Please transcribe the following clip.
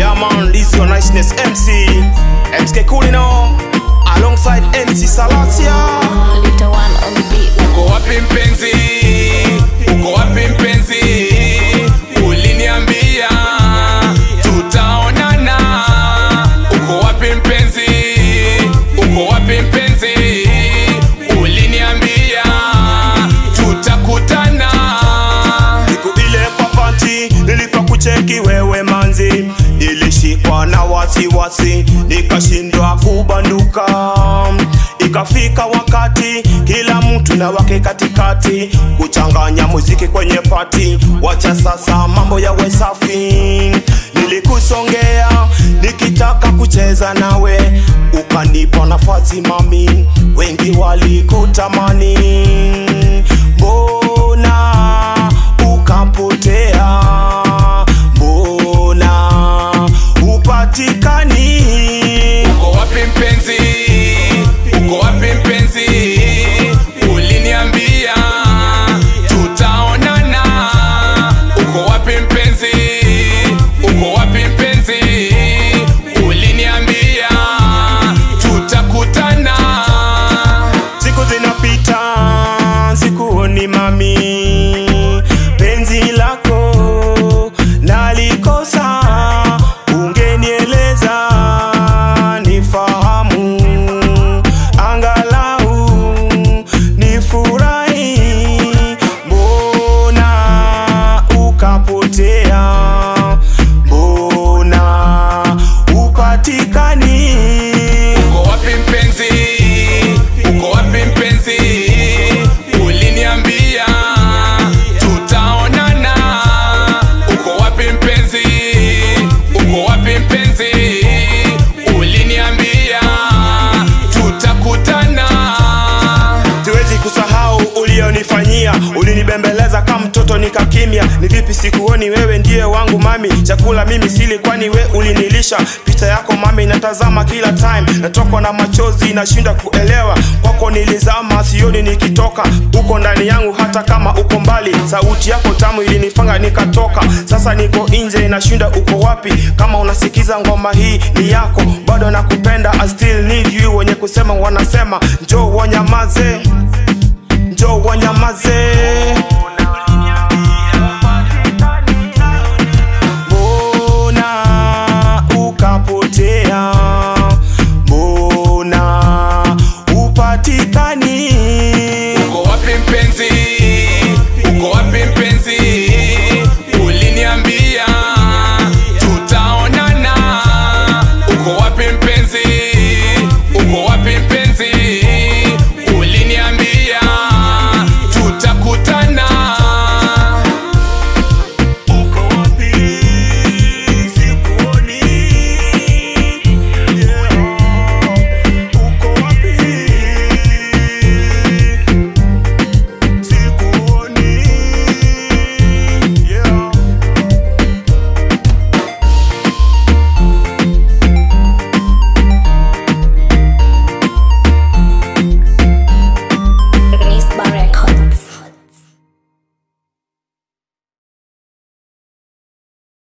Yeah man, this your niceness MC MSK Kulino Alongside MC Salasia Little one on the beat. uko wapi mpenzi uko wapi mpenzi uliniambia tutaonana uko wapi mpenzi uko wapi mpenzi uliniambia tutakutana Siku ile kwa panti nilipokucheki wewe manzi Nilishikwa na wasiwasi nikashindwa kubanduka Ikafika wakati kila mtu na wake katikati Kuchanganya muziki kwenye pati Wacha sasa mambo yawe safi Nilikusongea nikitaka kucheza nawe Ukanipa nafasi mami Wengi walikutamani Mbona ukapotea? Mbona upatikani? uko wapi mpenzi uko wapi mpenzi uliniambia tutaonana uko wapi mpenzi uko wapi mpenzi uliniambia tutakutana Siku zinapita, sikuoni mami, penzi lako nalikosa, ungenieleza nifahamu, angalau nifurahi. Mbona ukapotea? Mbona upatikani? uko wapi mpenzi uko wapi mpenzi uliniambia tutaonana uko wapi mpenzi uko wapi mpenzi uliniambia tutakutana siwezi kusahau ulionifanyia ulinibembeleza kama mtoto nikakimya ni vipi sikuoni wewe ndiye wangu mami chakula mimi sili kwani we ulinilisha picha yako mami natazama kila time natokwa na machozi nashinda kuelewa kwako nilizama sioni nikitoka uko ndani yangu hata kama uko mbali sauti yako tamu ilinifanga nikatoka sasa niko nje nashinda uko wapi kama unasikiza ngoma hii ni yako bado nakupenda I still need you wenye kusema wanasema njoo wanyamaze njoo wanyamaze